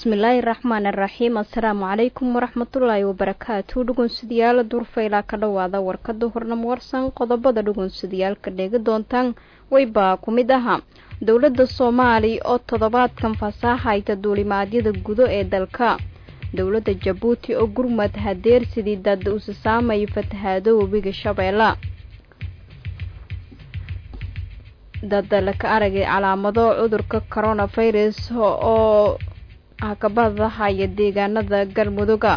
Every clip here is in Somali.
bismillaahi raxmaan iraxiim assalaamu calaykum waraxmatullaahi wabarakaatu dhugunsidayaal durfaylaa ka dhowaada warkada hornamo warsan qodobada dhugunsidayaalka dheegi doontaan waybaa ku mid ahaa dowladda soomaali oo toddobaadkan fasaaxayta duulimaadyada gudo ee dalka dowladda jabuuti oo gurmad hadeersidii dad usisaamaya fatahaado webiga shabeella dad laka aragay calaamado cudurka coronavirus oo hakabadahaya deegaanada galmuduga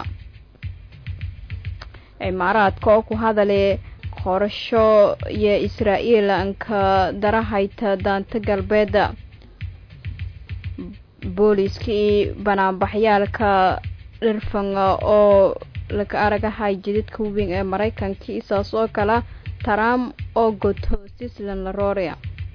cimaaraadka oo ku hadale qorasho iyo israa-el anka darahayta daanta galbeeda booliiska iyo banaanbaxyaalka dhirfan oo laka aragahay jididka weyn ee maraykanka isaas oo kale trump oo goto sislan laroria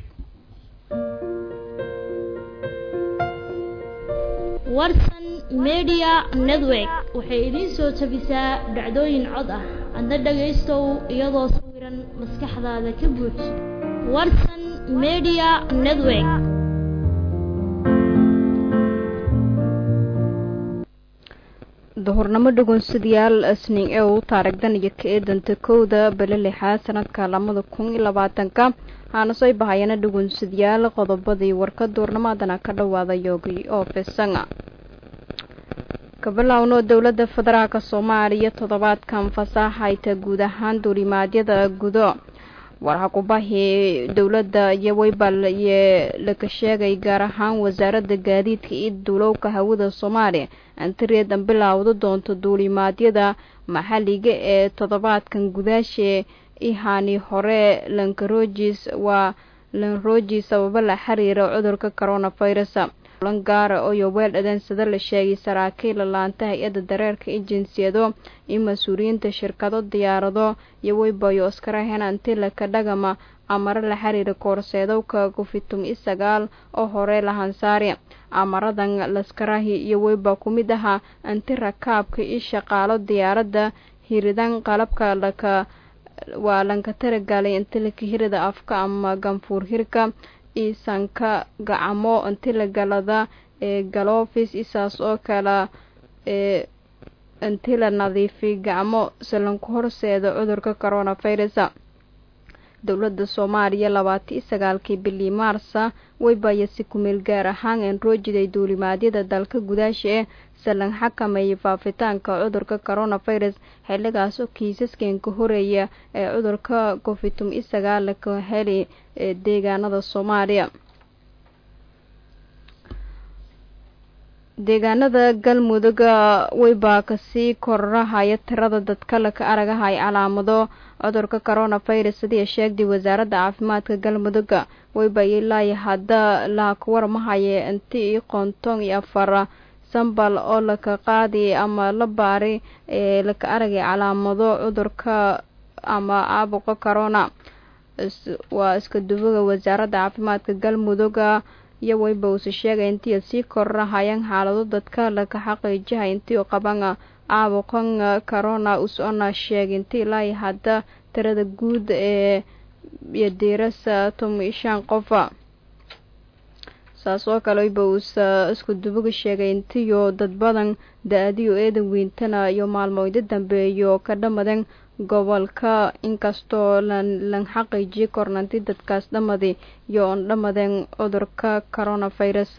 warsan media network waxay idiin soo jabisaa dhacdooyin cod ah adna dhagaystow iyadoo sawiran maskaxdaada ka buuj warsan media network duhurnamo dhugunsidayaal asning ee uu taarigdan iyo ka eedanta kowda bale lixaad sanadka lamada kun iyo labaatanka haana soo bahayana dhugunsidayaal qodobadii warka duurnamadana ka dhawaada yoogi oo fesanga kabilowno dowladda federaalk soomaaliya toddobaadkan fasaaxayta guud ahaan duulimaadyada gudo warhakubahi dowladda iyo weybal iyo laka sheegay gaar ahaan wasaaradda gaadiidka iyo duulowka hawada soomaaliya antireedan bilowda doonto duulimaadyada maxalliga ee toddobaadkan gudaashe ihani hore lankarojis waa lanroji sababo la xiriira cudurka coronavirus lan gaara oo weel adeensada la sheegay saraakiil laanta hay-adda dareerka iyo jinsiyado iyo mas-uuliyiinta shirkado diyaarado iyo weybayo askarahen antilaka dhagama amaro la xiriira koorseedowka kufitum i sagaal oo hore lahansaari amaradan laskarahi iyo weyba ku mid ahaa anti rakaabka iyo shaqaalo diyaaradda hiridan qalabka laka waa lanka taragalay intilaka hirida afka ama ganfuur hirka isanka gacamo intilagalada ee galofis isaas oo kale ee intila nadiifi gacmo salanku horseeda cudurka coronavirus dowladda soomaaliya labaatan iyo sagaalkii bilii maarsa weybaya si kumeel gaar ahaan enrojiday duulimaadyada dalka gudaasha ee salan xakameeyay faafitaanka cudurka coronavirus xilligaas oo kiisaskan ka horeeya ee cudurka covitum iyo sagaal ka heli ee deegaanada soomaaliya deegaanada galmuduga weybaa kasii kororahaya tirada dadka laka aragahay calaamado cudurka coronavirus sidii sheegday wasaaradda caafimaadka galmuduga weyba ilaayo hadda laaka warmahaye inti iyo konton iyo afar sambal oo laka qaadi ama la baari ee laka aragay calaamado cudurka ama caabuqa corona waa iska duwaga wasaaradda caafimaadka galmuduga iyo weyba uuse sheegay intii sii kororahayaan xaalado dadka laka xaqiijihay intii qaban caabuqan corona usona sheegay intii ilaayo hadda tirada guud ee iyo diirasa tomi shan qofa saas oo kale weyba uusa isku dubuga sheegay intiyo dad badan da-adiyo eedan weyntana iyo maalmooyda dambeeyo ka dhamadan gobolka inkastoo lan xaqiijiye kornanti dadkaas dhamadi iyo oon dhamadeen cudurka coronavirus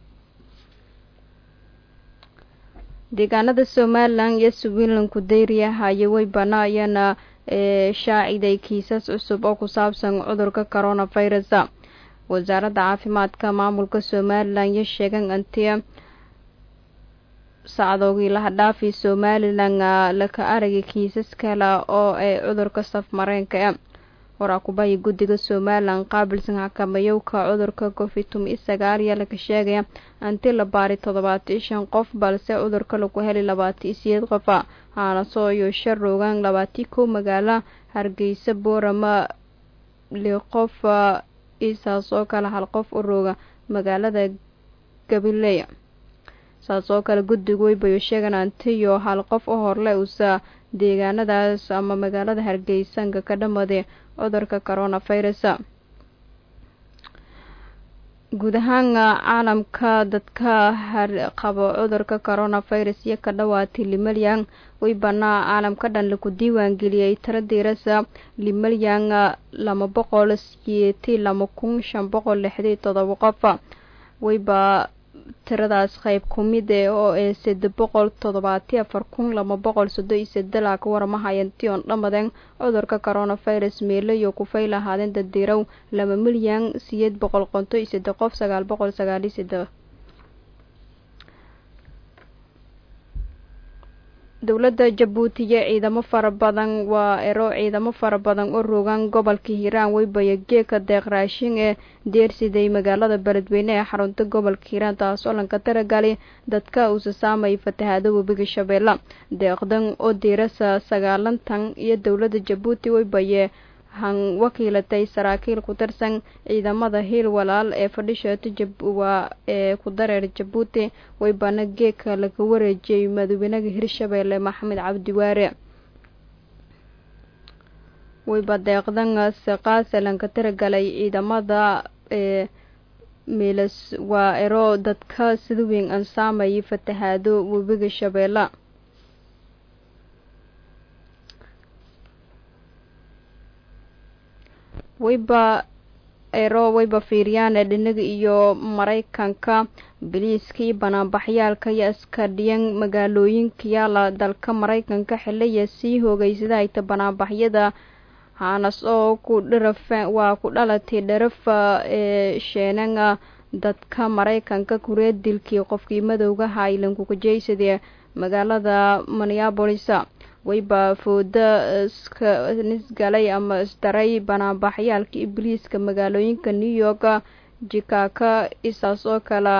deegaanada somalilan iyo switzerlandku dayriyahayo weybana ayana shaaciday kiisas cusub oo ku saabsan cudurka coronavirus wasaaradda caafimaadka maamulka somalilan iyo sheegan antia sacdoogii lahadhaafi somalilan laka aragay kiisas kale oo ay cudurka safmareenka e waraakubahii guddiga somalilan qaabilsan xakamayowka cudurka covitum i sagaal iyo laka sheegaya anti la baari toddobaatan shan qof balse cudurka lagu helay labaatan iyo sideed qofa haanasoo iyo shar roogaan labaatii kow magaalo hargeysa boorama li qof isaas oo kale hal qof u rooga magaalada gabiley saas oo kale guddigu weybayo sheegan antiyo hal qof oo horle uusa deegaanadaas ama magaalada hargeysanka ka dhamade cudurka coronavirus guud ahaan caalamka dadka qabo cudurka coronavirus iyo ka dhawaatay limalyan weybana caalamka dhan laku diiwaan geliyey tiro diirasa limalyan lama boqol siyeeti lama kun shan boqol lixdii todoba qof weyba tiradaas qayb kumid e oo ee sade boqol toddobaati afar kun lama boqol sodo iyo sadela ka waramahayanti oon dhamaden cudurka coronavirus meelayo kufay lahaadeen daddiirow laba milyan siyeed boqol qonto iyo sade qof sagaal boqol sagaal iyo sade dowladda jabuuti iyo ciidamo fara badan waa ero ciidamo fara badan oo rogan gobolka hiiraan weybaya geeka deeq raashin ee deersiday magaalada beledweyne ee xarunta gobolka hiiraan taasoo lanka taragali dadka uusa saamayay fatahaado webiga shabeelle deeqdan oo diirasa sagaalantan iyo dowladda jabuuti weybaye han wakiilatay saraakiil ku tirsan ciidamada hiil walaal ee fadhisheeto waa ee ku dareer jabuuti weybana geeka laga wareejiyey madaxweynaha hirshabeelle maxamed cabdi waare weyba deeqdan siqaase lanka tiragalay ciidamada ee miilas waa ero dadka sida weyn aan saamayay fatahaado webiga shabeelle weyba ero weyba fiiriyaan ee dhinaga iyo maraykanka biliiska iyo banaanbaxyaalka iyo askadhiyan magaalooyinka yaala dalka maraykanka xilaya sii hoogeysada hayta banaanbaxyada haanas oo ku dharafa waa ku dhalatay dharafa ee sheenanga dadka maraykanka kureed dilkii qofkii madowga haylan kukajeysadee magaalada minneabolisa weyba fooda nisgalay ama isdaray banaanbaxyaalka ibliiska magaalooyinka new york jikaaka isaas oo kale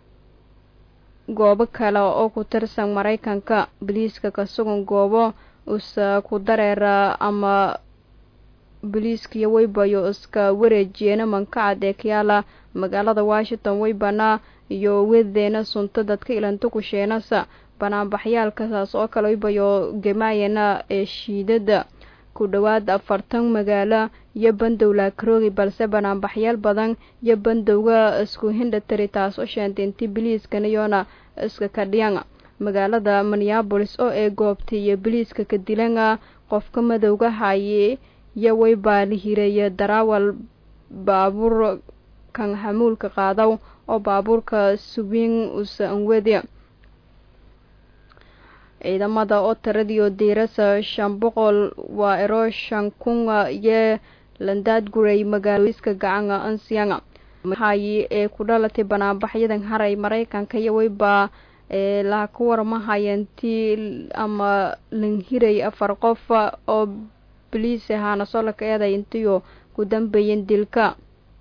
goobo kale oo ku tirsan maraykanka biliiska ka sugan goobo usa ku dareera ama biliiskiyo weybayo iska wareejiyeena mankacad ee kayaala magaalada washington weybana iyo wedeena sunta dadka ilanta kusheenasa banaanbaxyaalkasaas oo kale weybayo gemaayana ee shiidada ku dhowaad afartan magaalo iyo bandow laakaroogi balse banaanbaxyaal badan iyo bandowga isku hindhatari taas oo sheentay intii biliiskan iyoona iska kadhiyan magaalada minneabolis oo ee goobtay iyo biliiska ka dilana qofka madowga haye iyo weybaa la hireeya daraawal baabuur kan xamuulka qaadaw oo baabuurka subiin usa anwedi ciidamada oo tiradiio diirasa shan boqol waa ero shan kunga iyo landaadguray magaalooyiska gacanga ansianga hayi ee ku dhalatay banaanbaxyadan haray maraykanka iyo weybaa ee laha ka warmahayantii ama lanhiray afar qof oo boliis ahaana soo laka eeday intiyo ku dambeeyeen dilka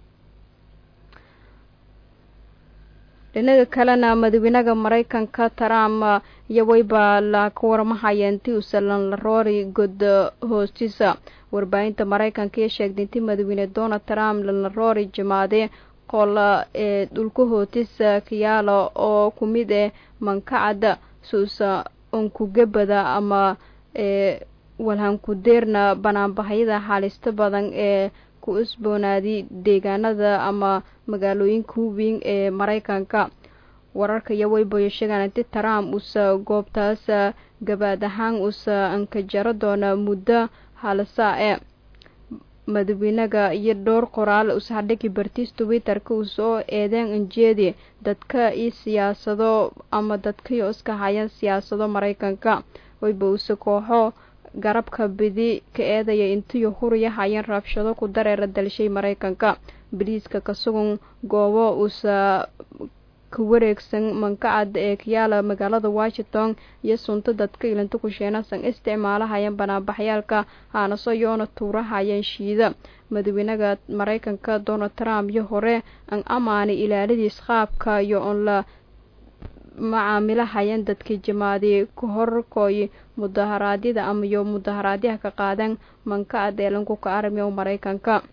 dhinaga kalena madaxweynaha maraykanka trump iyo weyba la ka warmahaya intii usalan la roori god hoostiisa warbaahinta maraykanka iyo sheegtay intii madaxweyne donald trump lala roori jimaade qola ee dhulka hootisa kayaala oo ku mid eh mankacada suusa onkugabada ama ee walhankudeerna banaanbaxyada xaalista badan ee ku usboonaaday deegaanada ama magaalooyinka huweyn ee maraykanka wararka iyo weybayo sheegaan inti trump usa goobtaas gabaad ahaan usa ankajaro doona muddo halsaa e madaxweynaga iyo dhowr qoraal usahadhigi bartiis twitterka usoo eedeen anjeedi dadka iyo siyaasado ama dadkaiyo iska hayaan siyaasado maraykanka weyba use kooxo garabka bidi ka eedaya intiyo huriya hayeen rabshado ku dareera dalshay maraykanka bariiska ka sugan goobo uusa ka wareegsan mankacad ee kayaala magaalada washington iyo sunta dadka ilanta kusheenasan isticmaalahayeen banaanbaxyaalka haanaso yoona tuurahayeen shiida madaxweynaha maraykanka donald trump iyo hore an amaanay ilaaladiis qaabka iyo on la macaamilahayeen dadkii jimaadi ka horkooy mudaharaadyada ama iyo mudaharaadyaha ka qaadeen mankacad ee lankuka armiya maraykanka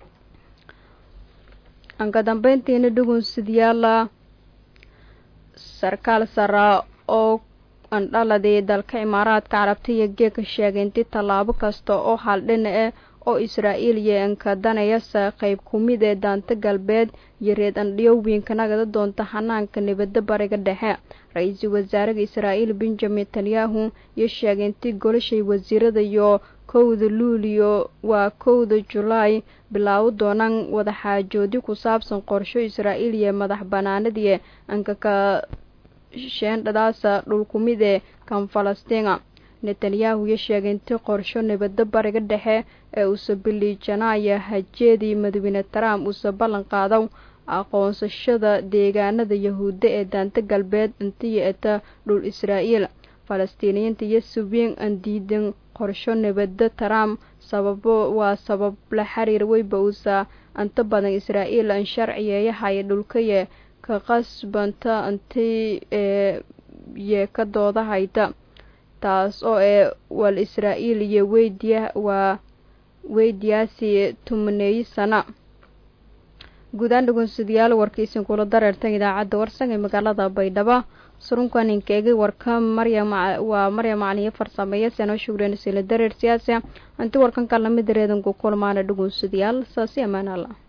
anka dambeyntiina dhugun sidyaala sarkaal sara oo andhaladii dalka imaaraadka carabta iyo geeka sheegay intii tallaabo kasta oo haldhina eh oo israa'iil yeenka danayasa qayb ku mid ee daanta galbeed iyo reed andhiyowinka nagada doonta hanaanka nabadda bariga dhexe ra-iisul wasaaraha israa'iil benjamin netanyahu iyo sheegay intii golashay wasiirada iyo kowda luuliyo waa kowda julaay bilaabo doonaan wadaxaajoodi ku saabsan qorsho israa'iil iyo madax banaanadii ankaka sheendhadaasa dhulkumid ee kan falastiina netanyahu iyo sheegay intii qorsho nabadda bariga dhexe ee uuse biliijanaaya hajeedii madaxweyne trump uuse ballan qaado aqoonsashada deegaanada yahuudda ee daanta galbeed intiyo eta dhul israa'iil falastiiniyiinta iyo subiin aan diidan qorsho nabadda trump sababo waa sabab la xiriir weyba uusa inta badan israa'iil aan sharciyeeyahay dhulkaye ka qasbanta intii ee ka doodahayta taas oo ee wal israa'iil iyo weydiya waa weydiyaasi tumaneeyi sana guudaan dhugunsadayaal warkiisin kula dareertan idaacadda warsan ee magaalada baydhabo surunkan inkeegay warka maryam waa maryam macaliyo farsameeya seno shugren sila dareer siyaasi anti warkan kalamid reedanku kulmaana dhugunsadayaal saasi amaan alla